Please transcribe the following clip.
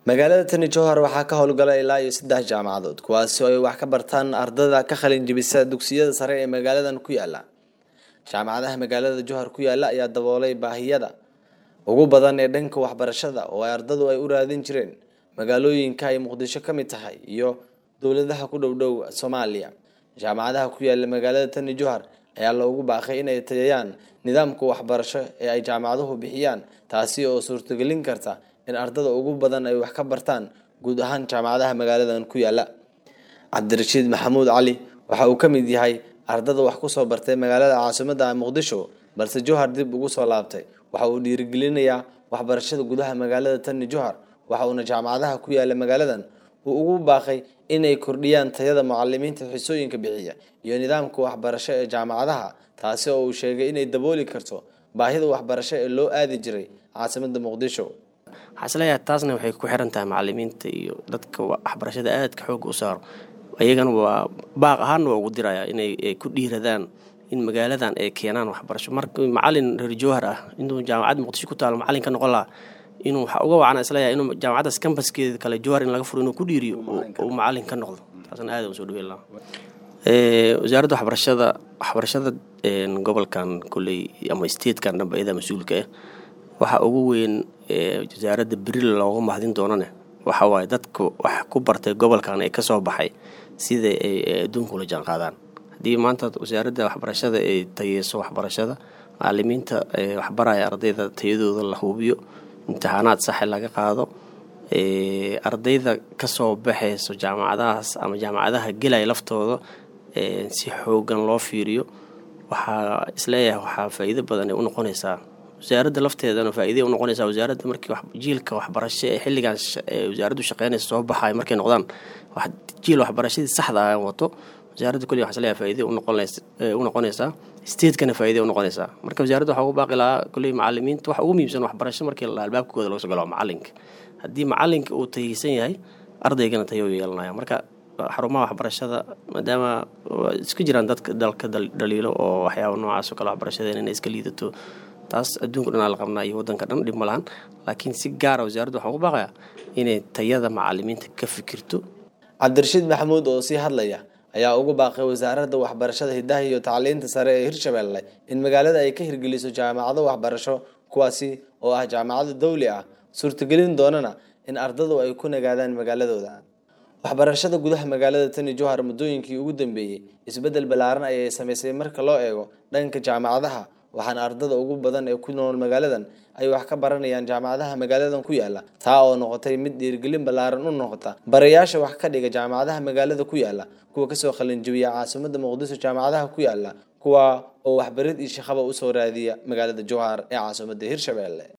magaalada tani jowhar waxaa ka howlgala ilaa iyo saddex jaamacadood kuwaasi oo ay wax ka bartaan ardada ka qalin jebisa dugsiyada sare ee magaaladan ku yaala jaamacadaha magaalada jowhar ku yaala ayaa daboolay baahiyada ugu badan ee dhanka waxbarashada oo ay ardadu ay u raadin jireen magaalooyinka ay muqdisho ka mid tahay iyo dowladaha ku dhow dhow soomaaliya jaamacadaha ku yaala magaalada tani jowhar ayaa loogu baaqay inay tayayaan nidaamka waxbarasho ee ay jaamacaduhu bixiyaan taasi oo suurtagelin karta in ardada ugu badan ay wax ka bartaan guud ahaan jaamacadaha magaaladan ku yaala cabdirashiid maxamuud cali waxa uu ka mid yahay ardada wax kusoo bartay magaalada caasimada muqdisho balse jowhar dib ugu soo laabtay waxa uu dhiirigelinayaa waxbarashada gudaha magaalada tani jowhar waxa uuna jaamacadaha ku yaala magaaladan uu ugu baaqay inay kordhiyaan tayada mucalimiinta xisooyinka bixiya iyo nidaamka waxbarasho ee jaamacadaha taasi oo uu sheegay inay dabooli karto baahida waxbarasho ee loo aadi jiray caasimada muqdisho waxaa isleeyahay taasna waxay ku xiran tahay macalimiinta iyo dadka waxbarashada aadka xooga u saaro ayagana waa baaq ahaanna waa ugu diraya inay ku dhiiradaan in magaaladan ay keenaan waxbarasho marka macalin reer jowhar ah inuu jaamacad muqdisho ku taalo macalin ka noqon lahaa inuu waxa uga wacana isleeyahay inuu jaamacaddaas kambaskeeda kale jowhar in laga furo inuu ku dhiiriyo uu macalin ka noqdo taasna aad usoo dhaweyn lahaa wasaaradda waxbarashada waxbarashada gobolkan koley ama statekan dhanba iyadaa mas-uulka ah waxa ugu weyn wasaaradda beril looga mahdin doonane waxa waaye dadka wax ku bartay gobolkan ee kasoo baxay sida ay adduunka ula jaan qaadaan haddii maanta wasaaradda waxbarashada ay tayeyso waxbarashada macalimiinta waxbaraya ardayda tayadooda la hubiyo imtixaanaad saxe laga qaado ardayda kasoo baxayso jaamacadahaas ama jaamacadaha gelaya laftooda si xoogan loo fiiriyo waxaa isleeyahay waxaa faa-iido badan ay unoqonaysaa wasaaradda lafteedana faa-iiday unoqonaysaa wasaaradda markii jiilka waxbarasho ee xilligan wasaaraddu shaqeynaysa soo baxay markay noqdaan jiil waxbarashadii saxda ah wato wasaaradda kulli waxa isleeyahay faa-iiday unoqonaysaa statekana faa-iiday unoqonaysaa marka wasaaradda waxaa ugu baaqi lahaa kulli macalimiinta waxa ugu muhiimsan waxbarasho markii la albaabkooda laga soo galo macalinka haddii macalinka uu tayeysan yahay ardaygana tayo yeelanaya marka xarumaha waxbarashada maadaama iska jiraan dadka dalka dhaliilo oo waxyaaba noocaas oo kale waxbarashadeen inay iska liidato taas adduunka dhanaa la qabnaa iyo waddanka dhan dhib ma lahan laakiin si gaara wasaaraddu waxaan ugu baaqayaa inay tayada macalimiinta ka fikirto cabdirashiid maxamuud oo sii hadlaya ayaa ugu baaqay wasaaradda waxbarashada hidaha iyo tacliinta sare ee hirshabelle in magaalada ay ka hirgeliso jaamacado waxbarasho kuwaasi oo ah jaamacado dawli ah suurtagelin doonana in ardadu ay ku nagaadaan magaaladooda waxbarashada gudaha magaalada tani jowhar muddooyinkii ugu dambeeyey isbeddel ballaaran ayay samaysay marka loo eego dhanka jaamacadaha waxaana ardada ugu badan ee ku nool magaaladan ay wax ka baranayaan jaamacadaha magaaladan ku yaala taa oo noqotay mid dhiirgelin ballaaran u noqota barayaasha wax ka dhiga jaamacadaha magaalada ku yaala kuwa kasoo qalinjabiya caasimada muqdisho jaamacadaha ku yaala kuwa oo waxbarid iyo shaqaba usoo raadiya magaalada jowhar ee caasimada hirshabelle